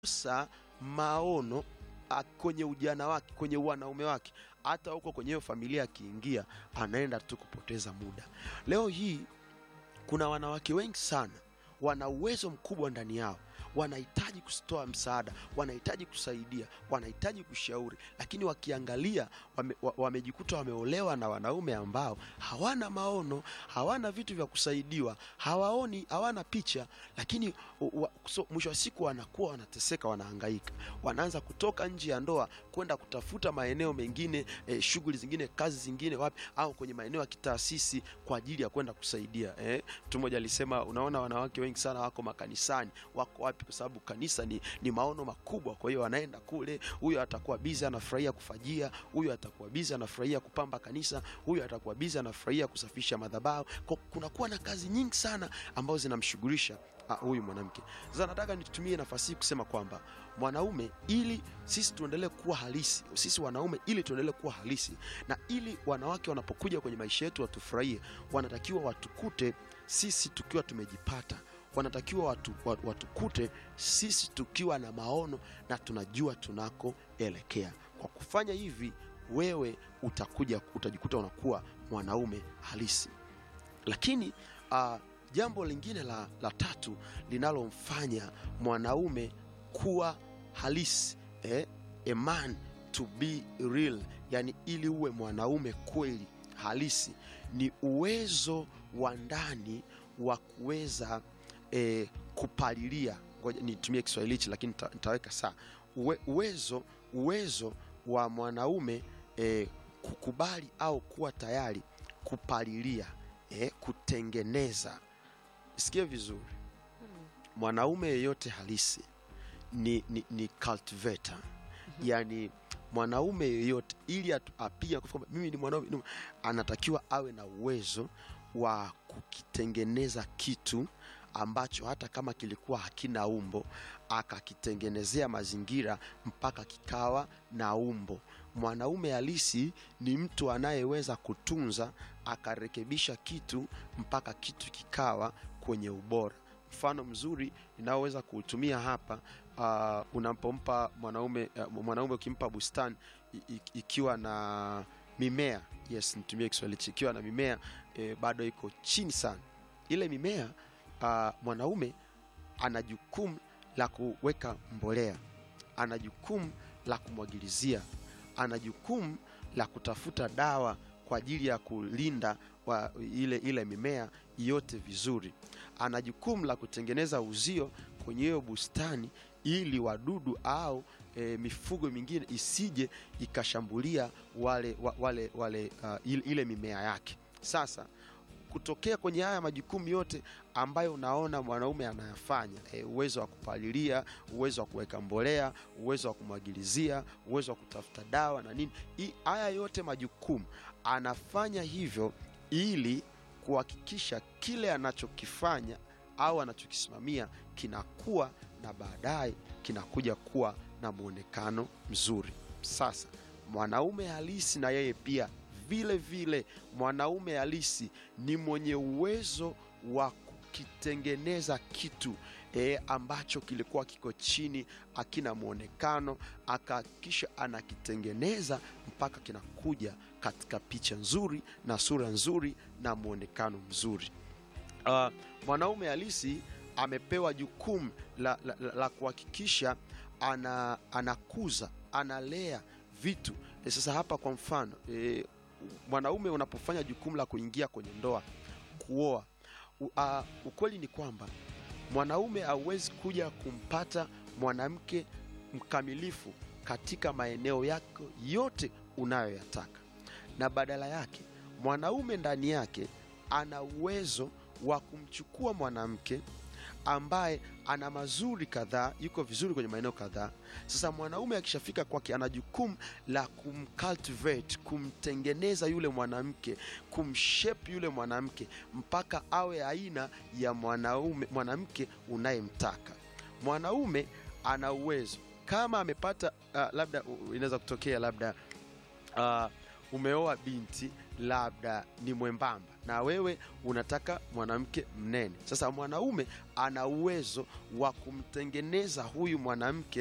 sa maono a, kwenye ujana wake, kwenye wanaume wake, hata huko kwenye hiyo familia akiingia, anaenda tu kupoteza muda. Leo hii kuna wanawake wengi sana wana uwezo mkubwa ndani yao, wanahitaji kutoa msaada, wanahitaji kusaidia, wanahitaji kushauri, lakini wakiangalia wame, wa- wamejikuta wameolewa na wanaume ambao hawana maono, hawana vitu vya kusaidiwa, hawaoni, hawana picha, lakini wa, so, mwisho wa siku wanakuwa wanateseka, wanahangaika, wanaanza kutoka nje ya ndoa kwenda kutafuta maeneo mengine, eh, shughuli zingine, kazi zingine, wapi au kwenye maeneo ya kitaasisi kwa ajili ya kwenda kusaidia eh. Mtu mmoja alisema, unaona wanawake wengi sana wako makanisani, wako wapi? Kwa sababu kanisa ni, ni maono makubwa. Kwa hiyo wanaenda kule, huyo atakuwa bizi anafurahia kufajia, huyo atakuwa bizi anafurahia kupamba kanisa, huyo atakuwa bizi anafurahia kusafisha madhabahu. Kwa- Kunakuwa na kazi nyingi sana ambazo zinamshughulisha ah, huyu mwanamke. Sasa nataka nitumie nafasi hii kusema kwamba mwanaume, ili sisi tuendelee kuwa halisi, sisi wanaume, ili tuendelee kuwa halisi na ili wanawake wanapokuja kwenye maisha yetu watufurahie, wanatakiwa watukute sisi tukiwa tumejipata wanatakiwa watu, watu, watukute sisi tukiwa na maono na tunajua tunakoelekea. Kwa kufanya hivi, wewe utakuja utajikuta unakuwa mwanaume halisi. Lakini uh, jambo lingine la, la tatu linalomfanya mwanaume kuwa halisi eh, a man to be real, yani ili uwe mwanaume kweli halisi ni uwezo wa ndani wa kuweza eh, kupalilia. Ngoja nitumie Kiswahili hichi lakini nita- nitaweka saa Uwe, uwezo uwezo wa mwanaume eh, kukubali au kuwa tayari kupalilia eh, kutengeneza. Sikie vizuri, mwanaume yeyote halisi ni, ni, ni cultivator yani mwanaume yeyote ili atu- apige na kufika kwamba mimi ni mwanaume ni- anatakiwa awe na uwezo wa kukitengeneza kitu ambacho hata kama kilikuwa hakina umbo akakitengenezea mazingira mpaka kikawa na umbo. Mwanaume halisi ni mtu anayeweza kutunza akarekebisha kitu mpaka kitu kikawa kwenye ubora. Mfano mzuri ninaoweza kuutumia hapa uh, unapompa mwanaume uh, mwanaume ukimpa bustani i- i- ikiwa na mimea yes, nitumie Kiswahili hichi, ikiwa na mimea eh, bado iko chini sana, ile mimea uh, mwanaume ana jukumu la kuweka mbolea, ana jukumu la kumwagilizia, ana jukumu la kutafuta dawa kwa ajili ya kulinda wa ile, ile mimea yote vizuri. Ana jukumu la kutengeneza uzio kwenye hiyo bustani ili wadudu au e, mifugo mingine isije ikashambulia wale, wa- wale, wale uh, ile, ile mimea yake. Sasa kutokea kwenye haya majukumu yote ambayo unaona mwanaume anayafanya e, uwezo wa kupalilia, uwezo wa kuweka mbolea, uwezo wa kumwagilizia, uwezo wa kutafuta dawa na nini, hii- haya yote majukumu anafanya hivyo ili kuhakikisha kile anachokifanya au anachokisimamia kinakuwa na baadaye kinakuja kuwa na mwonekano mzuri. Sasa mwanaume halisi na yeye pia vile vile, mwanaume halisi ni mwenye uwezo wa kukitengeneza kitu e, ambacho kilikuwa kiko chini, akina mwonekano, akahakikisha anakitengeneza mpaka kinakuja katika picha nzuri na sura nzuri na mwonekano mzuri. Uh, mwanaume halisi amepewa jukumu la, la, la, la kuhakikisha ana, anakuza analea vitu e, sasa hapa kwa mfano e, mwanaume unapofanya jukumu la kuingia kwenye ndoa kuoa u, uh, ukweli ni kwamba mwanaume hauwezi kuja kumpata mwanamke mkamilifu katika maeneo yako yote unayoyataka na badala yake mwanaume ndani yake ana uwezo wa kumchukua mwanamke ambaye ana mazuri kadhaa, yuko vizuri kwenye maeneo kadhaa. Sasa mwanaume akishafika kwake, ana jukumu la kumcultivate, kumtengeneza yule mwanamke, kumshape yule mwanamke mpaka awe aina ya mwanaume mwanamke unayemtaka. Mwanaume ana uwezo kama amepata uh, labda uh, inaweza kutokea labda uh, umeoa binti labda ni mwembamba na wewe unataka mwanamke mnene. Sasa mwanaume ana uwezo wa kumtengeneza huyu mwanamke